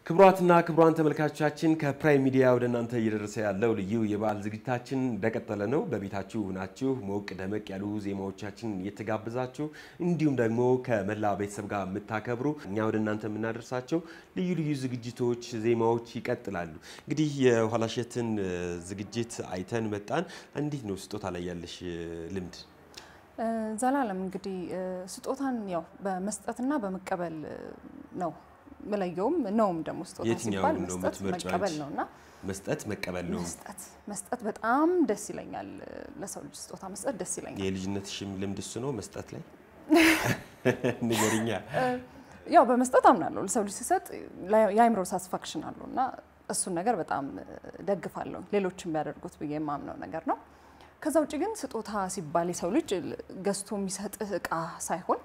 ክቡራትና ክቡራን ተመልካቾቻችን ከፕራይም ሚዲያ ወደ እናንተ እየደረሰ ያለው ልዩ የበዓል ዝግጅታችን እንደቀጠለ ነው። በቤታችሁ ናችሁ ሞቅ ደመቅ ያሉ ዜማዎቻችን እየተጋበዛችሁ እንዲሁም ደግሞ ከመላ ቤተሰብ ጋር የምታከብሩ እኛ ወደ እናንተ የምናደርሳቸው ልዩ ልዩ ዝግጅቶች፣ ዜማዎች ይቀጥላሉ። እንግዲህ የኋላሸትን ዝግጅት አይተን መጣን። እንዴት ነው ስጦታ ላይ ያለሽ ልምድ? ዘላለም እንግዲህ ስጦታን ያው በመስጠትና በመቀበል ነው ምለየውም ነውም ደግሞ ስጦታ የትኛው ሲባል ነው መስጠት የምትመርጪው መቀበል አንቺ? ነው እና መስጠት መቀበል ነው። መስጠት መስጠት በጣም ደስ ይለኛል። ለሰው ልጅ ስጦታ መስጠት ደስ ይለኛል። የልጅነትሽም ልምድ እሱ ነው መስጠት ላይ ንገሪኛ። ያው በመስጠት አምናለሁ። ለሰው ልጅ ሲሰጥ የአይምሮ ሳትስፋክሽን አለው እና እሱን ነገር በጣም ደግፋለሁ። ሌሎችም ቢያደርጉት ብዬ የማምነው ነገር ነው። ከዛ ውጭ ግን ስጦታ ሲባል የሰው ልጅ ገዝቶ የሚሰጥህ እቃ ሳይሆን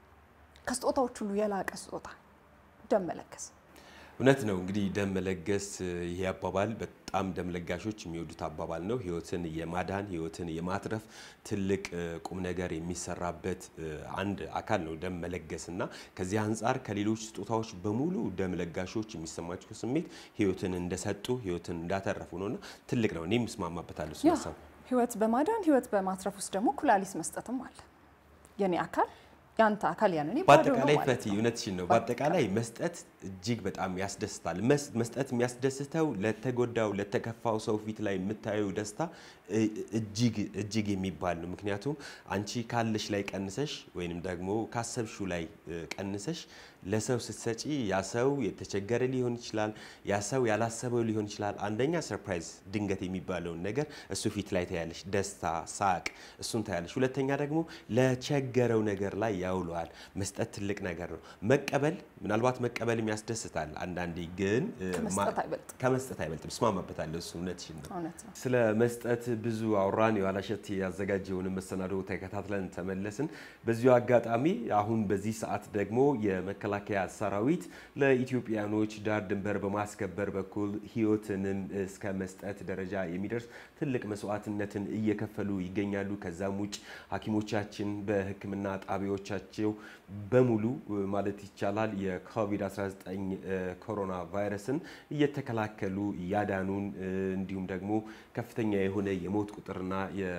ከስጦታዎች ሁሉ የላቀ ስጦታ ደም መለገስ እውነት ነው። እንግዲህ ደም መለገስ ይሄ አባባል በጣም ደም ለጋሾች የሚወዱት አባባል ነው። ህይወትን የማዳን ህይወትን የማትረፍ ትልቅ እ, ቁም ነገር የሚሰራበት እ, አንድ አካል ነው ደም መለገስ እና ከዚህ አንጻር ከሌሎች ስጦታዎች በሙሉ ደም ለጋሾች የሚሰማቸው ስሜት ህይወትን እንደሰጡ ህይወትን እንዳተረፉ ነው እና ትልቅ ነው። እኔም እስማማበታለሁ እሱ ያ ሀሳብ። ህይወት በማዳን ህይወት በማትረፍ ውስጥ ደግሞ ኩላሊት መስጠትም አለ። የኔ አካል ያንተ አካል ያንን ባዶ ነው በአጠቃላይ ማለት ፈቲ ነው። እውነትሽን ነው። በአጠቃላይ መስጠት እጅግ በጣም ያስደስታል። መስ- መስጠት የሚያስደስተው ለተጎዳው ለተከፋው ሰው ፊት ላይ የምታየው ደስታ እ- እጅግ እጅግ የሚባል ነው። ምክንያቱም አንቺ ካለሽ ላይ ቀንሰሽ ወይንም ደግሞ ካሰብሽው ላይ እ, ቀንሰሽ ለሰው ስትሰጪ ያ ሰው የተቸገረ ሊሆን ይችላል፣ ያ ሰው ያላሰበው ሊሆን ይችላል። አንደኛ ሰርፕራይዝ ድንገት የሚባለውን ነገር እሱ ፊት ላይ ታያለሽ፣ ደስታ፣ ሳቅ እሱን ታያለሽ። ሁለተኛ ደግሞ ለቸገረው ነገር ላይ ያውለዋል። መስጠት ትልቅ ነገር ነው። መቀበል ምናልባት መቀበልም ያስደስታል። አንዳንዴ ግን እ, ከመስጠት ማ- አይበልጥም። ከመስጠት አይበልጥም። እስማማበታለሁ። እሱ እውነትሽን ነው። እውነት ነው። ስለ መስጠት ብዙ አውራን። የኋላሸት ያዘጋጀውን መሰናዶ ተከታትለን ተመለስን። በዚሁ አጋጣሚ አሁን በዚህ ሰዓት ደግሞ የመከላከያ ሰራዊት ለኢትዮጵያኖች ዳር ድንበር በማስከበር በኩል ሕይወትንም እስከ መስጠት ደረጃ የሚደርስ ትልቅ መስዋዕትነትን እየከፈሉ ይገኛሉ። ከዛም ውጭ ሐኪሞቻችን በሕክምና ጣቢያዎቻቸው በሙሉ ማለት ይቻላል የኮቪድ-19 ኮሮና ቫይረስን እየተከላከሉ እያዳኑን እንዲሁም ደግሞ ከፍተኛ የሆነ የሞት ቁጥርና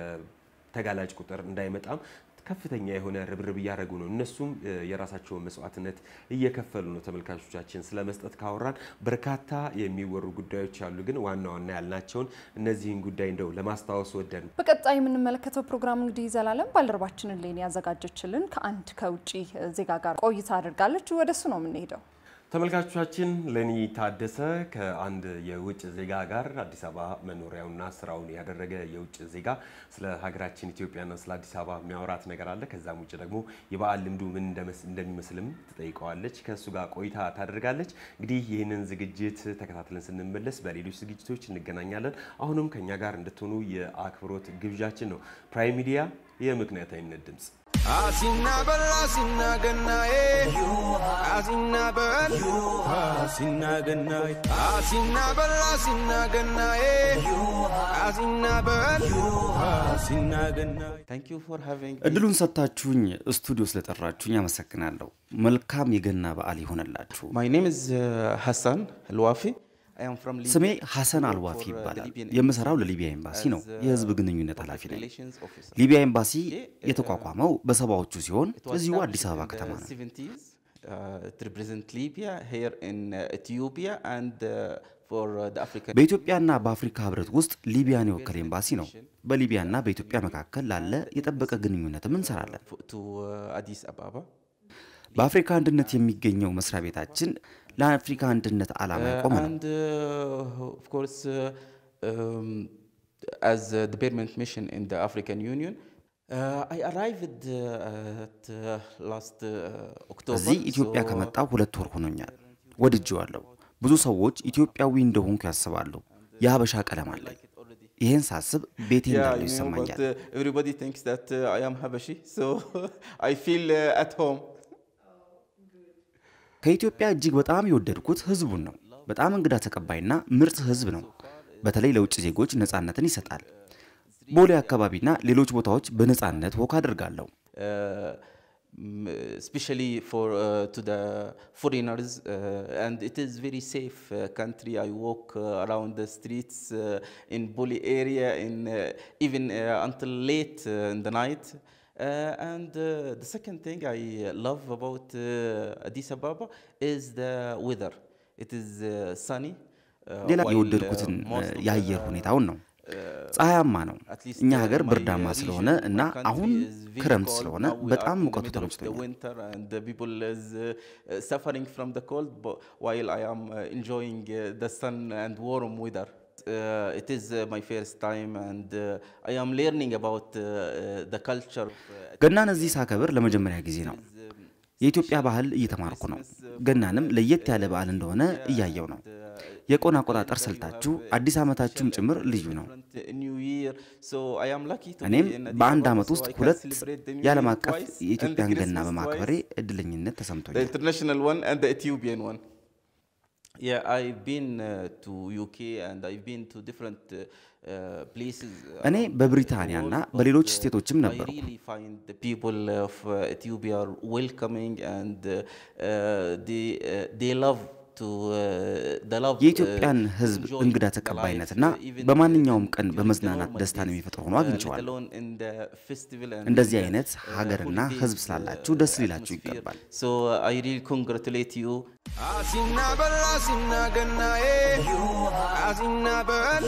የተጋላጭ ቁጥር እንዳይመጣም ከፍተኛ የሆነ ርብርብ እያደረጉ ነው። እነሱም እ, የራሳቸውን መስዋዕትነት እየከፈሉ ነው። ተመልካቾቻችን ስለ መስጠት ካወራን በርካታ የሚወሩ ጉዳዮች አሉ። ግን ዋና ዋና ያልናቸውን እነዚህን ጉዳይ እንደው ለማስታወስ ወደን በቀጣይ የምንመለከተው ፕሮግራም እንግዲህ ዘላለም ባልደረባችንን ሌን ያዘጋጀችልን ከአንድ ከውጭ ዜጋ ጋር ቆይታ አድርጋለች። ወደ እሱ ነው የምንሄደው። ተመልካቾቻችን ለኒ ታደሰ ከአንድ የውጭ ዜጋ ጋር አዲስ አበባ መኖሪያውና ስራውን ያደረገ የውጭ ዜጋ ስለ ሀገራችን ኢትዮጵያና ስለ አዲስ አበባ የሚያወራት ነገር አለ። ከዛም ውጭ ደግሞ የበዓል ልምዱ ምን እንደመስ- እንደሚመስልም ትጠይቀዋለች። ከእሱ ጋር ቆይታ ታደርጋለች። እንግዲህ ይህንን ዝግጅት ተከታትለን ስንመለስ በሌሎች ዝግጅቶች እንገናኛለን። አሁንም ከኛ ጋር እንድትሆኑ የአክብሮት ግብዣችን ነው። ፕራይም ሚዲያ የምክንያታዊነት ድምፅ አሲና በል አሲና ገናዬ አሲና በል አሲና ገናዬ አሲና በል አሲና ገናዬ አሲና በል አሲና ገናዬ Thank you for having እድሉን ሰጥታችሁኝ ስቱዲዮ ስለጠራችሁኝ አመሰግናለሁ። መልካም የገና በዓል ይሆነላችሁ። My name is uh, Hassan Alwafi. I am from Libya. ስሜ ሐሰን አልዋፊ For, uh, the ይባላል። Libyan የምሰራው embassy ለሊቢያ ኤምባሲ ነው። as, uh, የህዝብ ግንኙነት public ኃላፊ ነኝ። relations officer. ሊቢያ ኤምባሲ Okay, uh, የተቋቋመው በሰባዎቹ ሲሆን It was እዚሁ established አዲስ አበባ in the ከተማ ነው። 70s. Uh, it represents Libya here in uh, Ethiopia and uh, for uh, the African በኢትዮጵያና በአፍሪካ ህብረት ውስጥ ሊቢያን የወከለ ኤምባሲ ነው። በሊቢያና በኢትዮጵያ መካከል ላለ የጠበቀ ግንኙነትም እንሰራለን። f- to uh, Addis Ababa. በአፍሪካ አንድነት የሚገኘው መስሪያ ቤታችን ለአፍሪካ አንድነት ዓላማ Uh, የቆመ ነው። and uh, of course, uh, um, as uh, the permanent mission in the African Union, uh, I arrived uh, at uh, last uh, October. እዚህ ኢትዮጵያ so- ከመጣው ሁለት ወር ሆኖኛል። ወድጄዋለሁ። ብዙ ሰዎች ኢትዮጵያዊ እንደሆንኩ ያስባሉ። የሀበሻ ቀለም አለኝ። ይህን ሳስብ ቤቴ Yeah, እንዳለው you know, ይሰማኛል። but uh, everybody thinks that uh, I am Habashi, so I feel uh, at home. ከኢትዮጵያ እጅግ በጣም የወደድኩት ህዝቡን ነው። በጣም እንግዳ ተቀባይና ምርጥ ህዝብ ነው። በተለይ ለውጭ ዜጎች ነፃነትን ይሰጣል። ቦሌ አካባቢና ሌሎች ቦታዎች በነፃነት ወክ አድርጋለሁ። Uh, mm, especially for uh, to the foreigners uh, and it is very safe uh, country i walk uh, around the streets uh, in Boli area in uh, even uh, until late uh, in the night uh, and uh, the second thing i love about uh, addis ababa is the weather it is uh, sunny uh, ሌላ while, uh, የወደድኩትን most of የአየር the- ሁኔታውን ነው። ፀሐያማ ነው። at least, እኛ uh, ሀገር my, ብርዳማ uh, ስለሆነ region, እና my country አሁን is very ክረምት cold. ስለሆነ Now we are በጣም in the ሙቀቱ middle of the ተመችቶኛል። winter and the people is uh, uh, suffering from the cold but while I am uh, enjoying uh, the sun and warm weather. Uh, it is uh, my first time and uh, I am learning about uh, uh, the culture. Uh, ገናን እዚህ ሳከብር ለመጀመሪያ ጊዜ ነው። የኢትዮጵያ ባህል እየተማርኩ ነው። ገናንም ለየት ያለ በዓል እንደሆነ እያየው ነው። የቆን አቆጣጠር ስልታችሁ አዲስ ዓመታችሁም ጭምር ልዩ ነው። different New Year. So I am lucky to እኔም be in Addis በአንድ Ababa, ዓመት so ውስጥ I can ሁለት celebrate the New የዓለም Year አቀፍ twice and የኢትዮጵያን ገና Christmas በማክበሬ twice. እድለኝነት the ተሰምቶኛል። international one and the Ethiopian one. Yeah, I've been uh, to UK and I've been to different uh, uh, places. እኔ around በብሪታንያና the world, በሌሎች but, uh, ስቴቶችም I ነበርኩ። really find the people of uh, Ethiopia are welcoming and uh, uh, they uh, they love to uh, they love የኢትዮጵያን uh, ሕዝብ enjoy እንግዳ the ተቀባይነትና life, uh, even በማንኛውም ቀን during the በመዝናናት normal ደስታን days, የሚፈጥር ሆኖ uh, አግኝቼዋለሁ። let alone in the festival and እንደዚህ in the, አይነት uh, ሀገርና holidays, ሕዝብ uh, ስላላችሁ ደስ ሊላችሁ atmosphere. ይገባል። So uh, I really congratulate you. Asina bella asina ganna eh Asina bel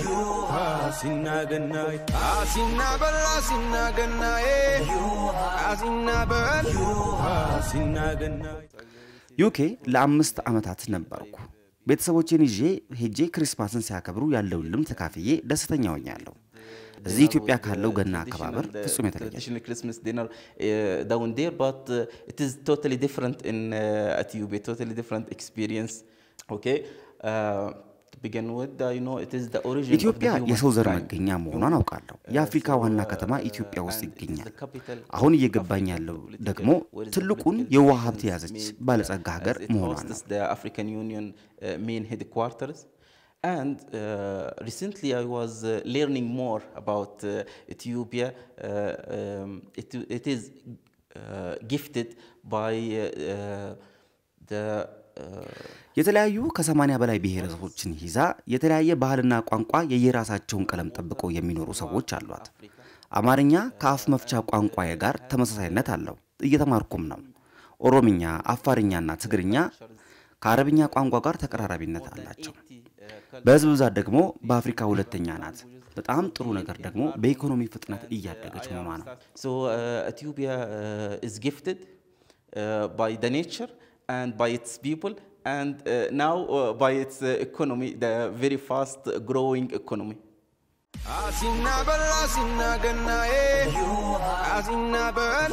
Asina ganna Asina bella asina ganna eh Asina bel Asina ganna ዩኬ ለአምስት ዓመታት ነበርኩ። ቤተሰቦቼን ይዤ ሄጄ ክሪስማስን ሲያከብሩ ያለውን ልምድ ተካፍዬ ደስተኛ ሆኛለሁ። እዚህ ኢትዮጵያ ካለው ገና አከባበር ፍጹም የተለየ ነው። traditional Christmas dinner uh, down there, but uh, it is totally different in uh, Ethiopia, totally different experience. Okay, uh, to begin with, uh, you know, it is the origin ኢትዮጵያ of the የሰው ዘር humankind. መገኛ መሆኗን አውቃለሁ። የአፍሪካ ዋና ከተማ ኢትዮጵያ ውስጥ ይገኛል። አሁን እየገባኝ ያለው ደግሞ ትልቁን የውሃ ሀብት የያዘች ባለጸጋ ሀገር መሆኗ ነው። the African Union uh, main headquarters. And uh, recently I was uh, learning more about uh, Ethiopia. Uh, um, it, it is uh, gifted by uh, uh, the uh, የተለያዩ ከሰማንያ በላይ ብሔረሰቦችን ይዛ የተለያየ ባህልና ቋንቋ የየራሳቸውን ቀለም ጠብቀው የሚኖሩ ሰዎች አሏት። አማርኛ ከአፍ መፍቻ ቋንቋዬ ጋር ተመሳሳይነት አለው። እየተማርኩም ነው። ኦሮምኛ፣ አፋርኛና ትግርኛ ከአረብኛ ቋንቋ ጋር ተቀራራቢነት አላቸው። በህዝብ ብዛት ደግሞ በአፍሪካ ሁለተኛ ናት። በጣም ጥሩ ነገር ደግሞ በኢኮኖሚ ፍጥነት እያደገች መሆኗ ነው። So uh, Ethiopia uh, is gifted uh, by the nature and by its people and uh, now uh, by its uh, economy, the very fast growing economy. Asina bella asina ganna eh Asina bel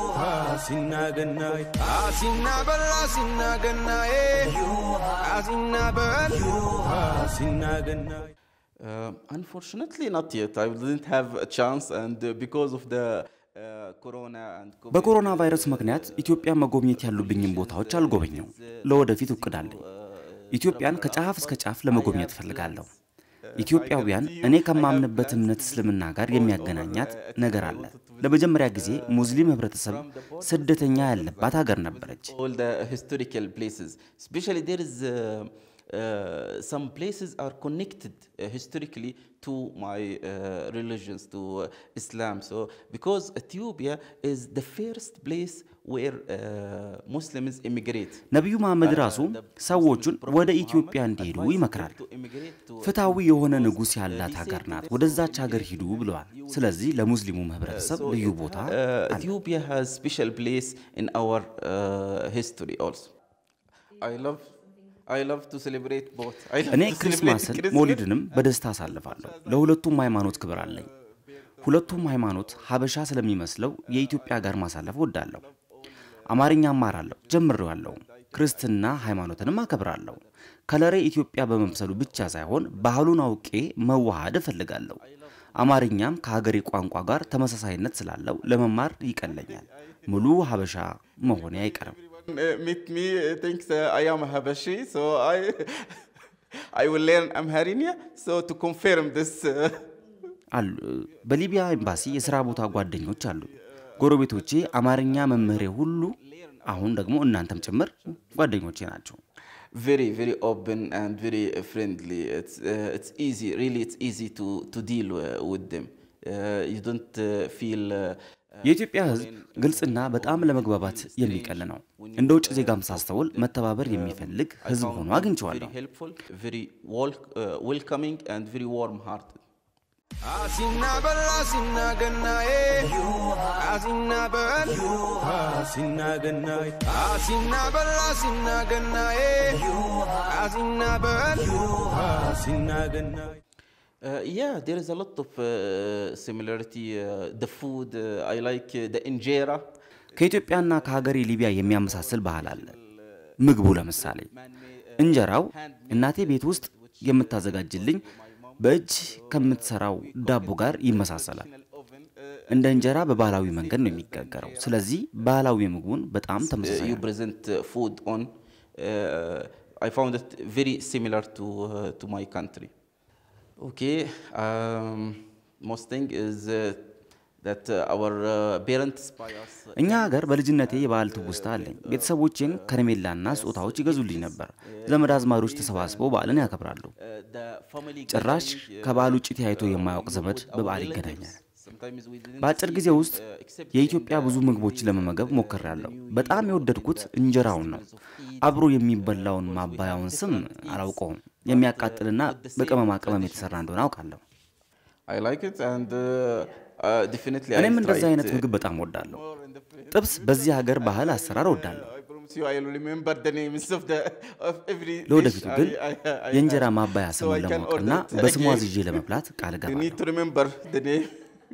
Asina ganna Asina bella asina ganna eh Asina bel Asina ganna Uh, unfortunately, not yet. I didn't have a chance, and uh, because of the uh, corona and COVID, በኮሮና ቫይረስ ምክንያት ኢትዮጵያ መጎብኘት ያሉብኝን ቦታዎች አልጎበኘው። ለወደፊት እቅድ አለኝ። ኢትዮጵያን ከጫፍ እስከ ጫፍ ለመጎብኘት እፈልጋለሁ። ኢትዮጵያውያን እኔ ከማምንበት እምነት እስልምና ጋር የሚያገናኛት ነገር አለ። ለመጀመሪያ ጊዜ ሙስሊም ህብረተሰብ ስደተኛ ያለባት ሀገር ነበረች። all the historical places. Especially there is uh, uh, some places are connected uh, historically to my uh, religions, to uh, Islam. So because Ethiopia is the first place where uh, Muslims immigrate. ነቢዩ መሐመድ ራሱ ሰዎቹን ወደ ኢትዮጵያ እንዲሄዱ ይመክራል። To immigrate to ፍትሐዊ የሆነ ንጉሥ ያላት ሀገር ናት፣ ወደዛች ሀገር ሂዱ ብለዋል። ስለዚህ ለሙስሊሙም ህብረተሰብ So ልዩ it- ቦታ uh, አለ። Ethiopia has special place in our uh, history also. I love I love to celebrate both. I love እኔ to celebrate ክሪስማስን Christmas. ሞሊድንም በደስታ አሳልፋለሁ። ለሁለቱም ሃይማኖት ክብር አለኝ። ሁለቱም ሃይማኖት ሀበሻ ስለሚመስለው የኢትዮጵያ ጋር ማሳለፍ እወዳለሁ። አማርኛ እማራለሁ፣ ጀምሬዋለሁ። ክርስትና ሃይማኖትንም አከብራለሁ። ከለሬ ኢትዮጵያ በመምሰሉ ብቻ ሳይሆን ባህሉን አውቄ መዋሃድ እፈልጋለሁ። አማርኛም ከሀገሬ ቋንቋ ጋር ተመሳሳይነት ስላለው ለመማር ይቀለኛል። ሙሉ ሀበሻ መሆኔ አይቀርም። Uh, meet me uh, thinks uh, I am a Habashi, so I I will learn Amharinia. So to confirm this, uh, አሉ በሊቢያ ኤምባሲ የሥራ ቦታ ጓደኞች አሉ። ጎረቤቶቼ፣ አማርኛ መምህሬ ሁሉ አሁን ደግሞ እናንተም ጭምር ጓደኞቼ ናቸው። very very open and very uh, friendly it's uh, it's easy really it's easy to to deal uh, with them uh, you don't uh, feel uh, የኢትዮጵያ ሕዝብ ግልጽና በጣም ለመግባባት የሚቀል ነው። እንደ ውጭ ዜጋም ሳስተውል መተባበር የሚፈልግ ሕዝብ ሆኖ አግኝቼዋለሁ። very helpful very wel- uh, welcoming and very warm hearted Asina bella asina gannae Asina bel Asina gannae Asina bella asina gannae Asina bel Asina gannae Uh, yeah, there is a lot of uh, similarity. Uh, the food, uh, I like uh, the injera. ከኢትዮጵያና ከሀገሬ ሊቢያ የሚያመሳስል ባህል አለ። ምግቡ ለምሳሌ እንጀራው እናቴ ቤት ውስጥ የምታዘጋጅልኝ በእጅ ከምትሰራው ዳቦ ጋር ይመሳሰላል። እንደ እንጀራ በባህላዊ መንገድ ነው የሚጋገረው። ስለዚህ ባህላዊ ምግቡን በጣም Uh, ተመሳሳይ you ነው። present uh, food on. Uh, I found it very similar to uh, to my country. Okay, um, most thing is uh, that uh, our uh, parents buy us. uh, እኛ ሀገር በልጅነቴ የበዓል ትውስታ አለኝ። ቤተሰቦቼም ከረሜላና ስጦታዎች ይገዙልኝ ነበር። ዘመድ አዝማዶች ተሰባስበው በዓልን ያከብራሉ። uh, the family ጭራሽ gathering, uh, ከበዓል ውጭ ተያይቶ የማያውቅ ዘመድ our በበዓል relatives. ይገናኛል። Sometimes we didn't በአጭር see ጊዜ them, ውስጥ uh, except የኢትዮጵያ in the- ብዙ ምግቦችን ለመመገብ ሞክሬያለሁ። በጣም የወደድኩት እንጀራውን ነው። አብሮ የሚበላውን ማባያውን ስም አላውቀውም። የሚያቃጥልና በቅመማ ቅመም የተሰራ እንደሆነ አውቃለሁ። I like it and uh, uh, definitely I እኔም እንደዚህ tried, አይነት uh, ምግብ በጣም ወዳለሁ። ጥብስ በዚህ ሀገር ባህል አሰራር ወዳለሁ። I promise you I will remember the names of the of every ለወደፊቱ dish ግን I- I- I የእንጀራ have. ማባያ So ስሙን I can ለማወቅና order it በስሙ again. አዝዤ ለመብላት ቃል You እገባለሁ። need to remember the name.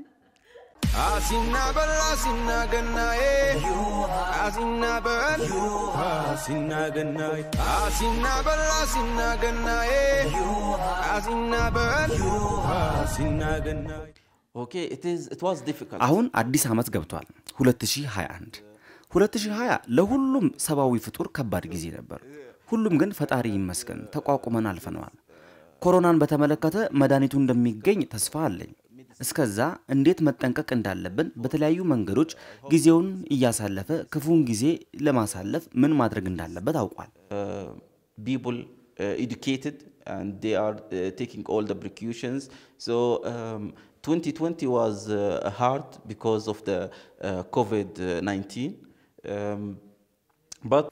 Asina bella asina gannae Asina bel Asina gannae Asina bella asina gannae Asina bel Asina gannae Okay, it is it was difficult. አሁን አዲስ ዓመት ገብቷል 2021 2020 ለሁሉም ሰብአዊ ፍጡር ከባድ ጊዜ ነበር ሁሉም ግን ፈጣሪ ይመስገን ተቋቁመን አልፈነዋል ኮሮናን በተመለከተ መድኃኒቱ እንደሚገኝ ተስፋ አለኝ እስከዛ እንዴት መጠንቀቅ እንዳለብን በተለያዩ መንገዶች ጊዜውን እያሳለፈ ክፉን ጊዜ ለማሳለፍ ምን ማድረግ እንዳለበት አውቋል uh, people uh, educated and they are uh, taking all the precautions. So um, 2020 was uh, hard because of the uh, COVID-19. Um, but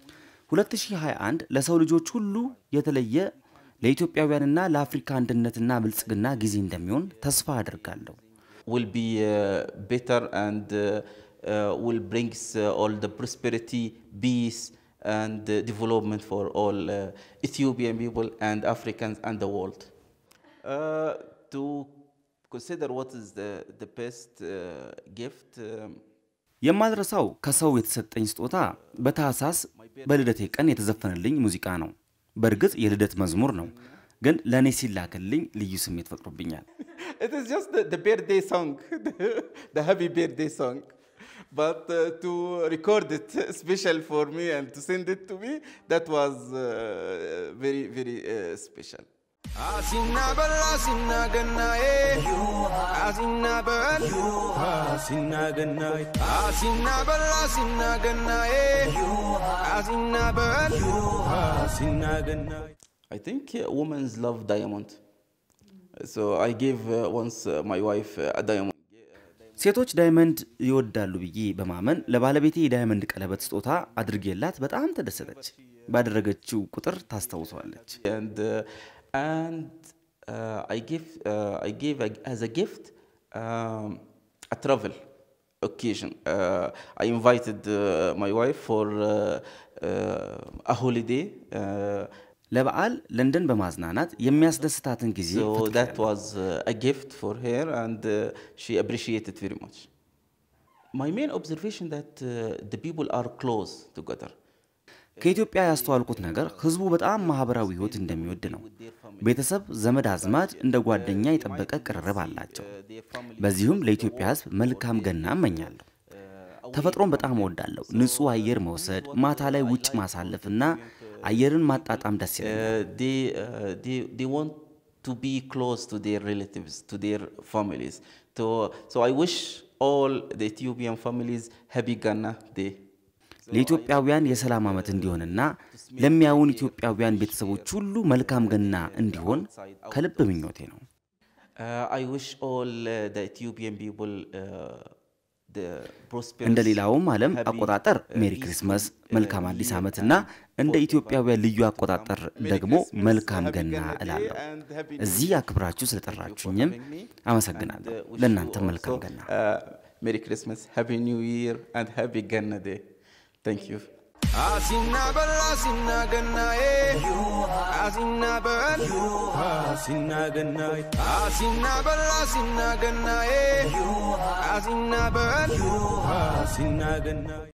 2021 ለሰው ልጆች ሁሉ የተለየ ለኢትዮጵያውያንና ለአፍሪካ አንድነትና ብልጽግና ጊዜ እንደሚሆን ተስፋ አድርጋለሁ will be uh, better and uh, uh, will bring uh, all the prosperity, peace, and uh, development for all uh, Ethiopian people and Africans and the world. Uh, to consider what is the, the best uh, gift, um, የማልረሳው ከሰው የተሰጠኝ ስጦታ በታህሳስ በልደቴ ቀን የተዘፈነልኝ ሙዚቃ ነው በእርግጥ የልደት መዝሙር ነው ግን ለእኔ ሲላክልኝ ልዩ ስሜት ፈጥሮብኛል it is just the, the birthday song, the, the happy birthday song. But uh, to record it special for me and to send it to me, that was uh, very, very uh, special. Asina bella asina gannae Asina bel Asina gannae Asina bella asina gannae Asina bel Asina gannae I think uh, women love diamond. So I gave uh, once uh, my wife uh, a diamond. ሴቶች ዳይመንድ ይወዳሉ ብዬ በማመን ለባለቤቴ የዳይመንድ ቀለበት ስጦታ አድርጌላት በጣም ተደሰተች ባደረገችው ቁጥር ታስታውሰዋለች And, uh, and uh, I, give, uh, I gave a, as a gift um, a travel occasion. Uh, I invited uh, my wife for uh, uh, a holiday. Uh, ለበዓል ለንደን በማዝናናት የሚያስደስታትን ጊዜ so that ፈጥሬያለሁ። was uh, a gift for her and uh, she appreciated very much. My main observation that uh, the people are close together. ከኢትዮጵያ ያስተዋልኩት ነገር ህዝቡ በጣም ማህበራዊ ህይወት እንደሚወድ ነው። ቤተሰብ፣ ዘመድ አዝማድ እንደ ጓደኛ የጠበቀ ቅርርብ አላቸው። በዚሁም ለኢትዮጵያ ህዝብ መልካም ገና እመኛለሁ። ተፈጥሮን በጣም እወዳለሁ። ንጹህ አየር መውሰድ፣ ማታ ላይ ውጭ ማሳለፍና አየርን ማጣጣም ደስ ይለኛል። Uh, they, uh, they, they want to be close to their relatives, to their families. To, so I wish all the Ethiopian families happy Ghana Day. ለኢትዮጵያውያን የሰላም ዓመት እንዲሆንና ለሚያዩን ኢትዮጵያውያን ቤተሰቦች ሁሉ መልካም ገና እንዲሆን ከልብ ምኞቴ ነው። Uh, I wish all uh, the Ethiopian people uh, the prosperous, እንደ ሌላውም ዓለም happy, አቆጣጠር uh, ሜሪ peaceful, ክሪስመስ፣ uh, መልካም New አዲስ Year ዓመትና and እንደ for ኢትዮጵያውያን ልዩ አቆጣጠር Merry ደግሞ Christmas, መልካም Happy ገና Ghana Day እላለሁ። and Happy New እዚህ Year. አክብራችሁ Thank you for ስለጠራችሁኝም having me. አመሰግናለሁ። And, uh, wish ለእናንተም you መልካም also, ገና። uh, Merry Christmas, Happy New Year, and Happy Ghana Day. Thank you. Asina bella asina gannae Asina bel Asina gannae Asina bella asina gannae Asina bel Asina gannae